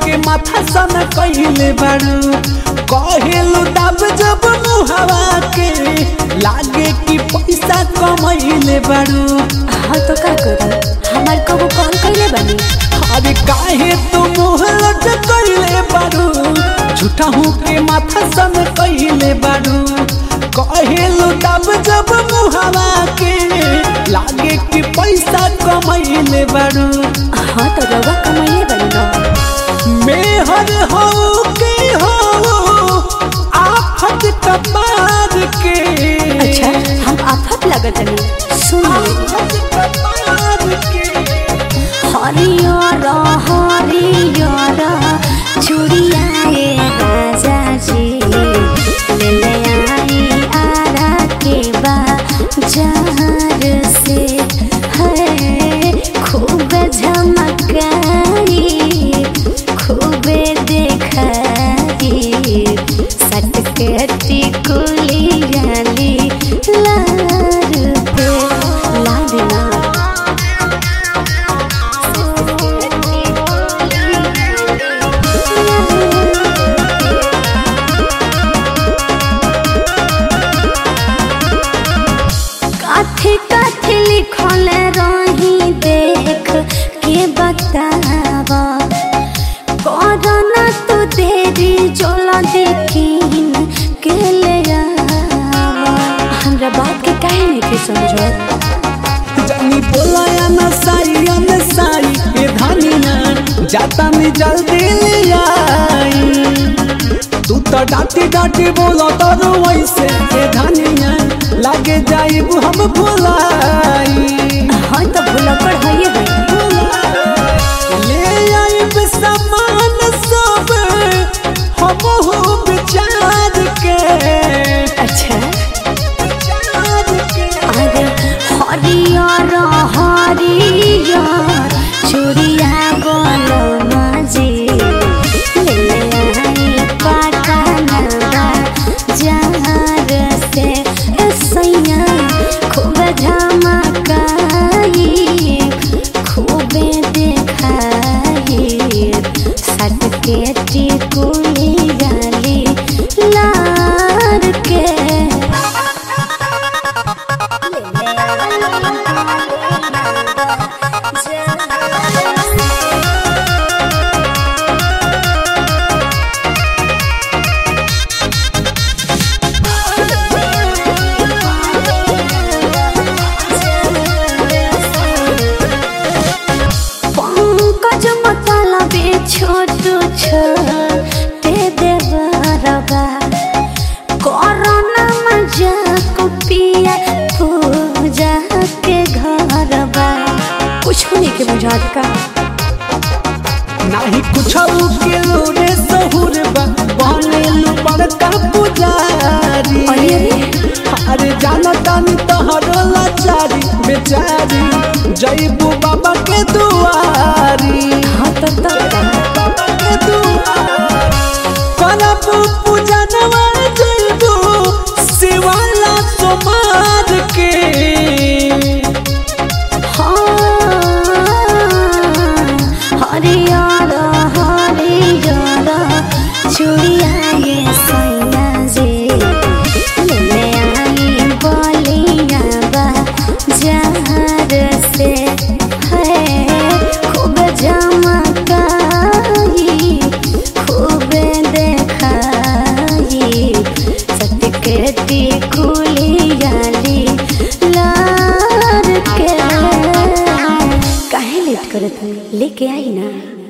के माथा सन कहिले बारू कहेलु दब जब मुहवा के लागे कि पैसा कमैले बारू हाँ तो का करी हमार कबो कॉल कैले बनी अरे काहे तू मुँह लटकैले बारू झूठा हूँ के माथा सन कहिले बारू कहेलु दब जब मुहवा के लागे कि पैसा कमैले बारू हाँ तो रउआ कमाइले बनी ना मेहर हो के हो आफत कपार के अच्छा हम आफत लगत नहीं सुन ले आफत कपार के हरियर हरियर चुड़ियाए राजा जी ले ले आई आरा के बाजार से है खूब झमकाई खूब देखाई सट के टिकुली गाली लार पे ला देना काथे काथे लिखल रही देख के बतावा करना तू देरी जोला देखीन के ले आवा हमरा बात के काहे नहीं के समझो जानी बोलाया न साई न साई ए धनिया जाता में जल्दी ले आई तू तो डांटी डांटी बोलो तो वैसे ए धनिया लागे जाइब हम भुलाई हाँ तो भूला पर है ये भाई ले आइब सामान सब हम हो विचार के अच्छा विचार के अरे हरियर हरियर चुड़िया गोलो मजे ले ले आई पटना बाजार से ए सैया खूब झमकाई खूब देखाई सट के टिकुली गाली लार के पंकज मतलबे छोट छोटे देवरबा कोरोना मजाक पिया पूजा के घरबा कुछ नहीं के बुझात का नाही कुछ के लोरे सहुर बा बनेलु बड़का पुजारी अरे अरे अरे जाना तानी तोहरो लाचारी बेचारी जईबू बाबा के दुआरी हाँ तो तब का बाबा के दुआरी करब पूजा नवा जईबू शिवाला सोमार के हाँ हरियर हरियर चुड़िया ये सैया जे ले ले आई बलिया बाजार से है खूब झमकाई खूब देखाई सटकती कुली गाली लार के काहे लेट करत हई लेके आई ना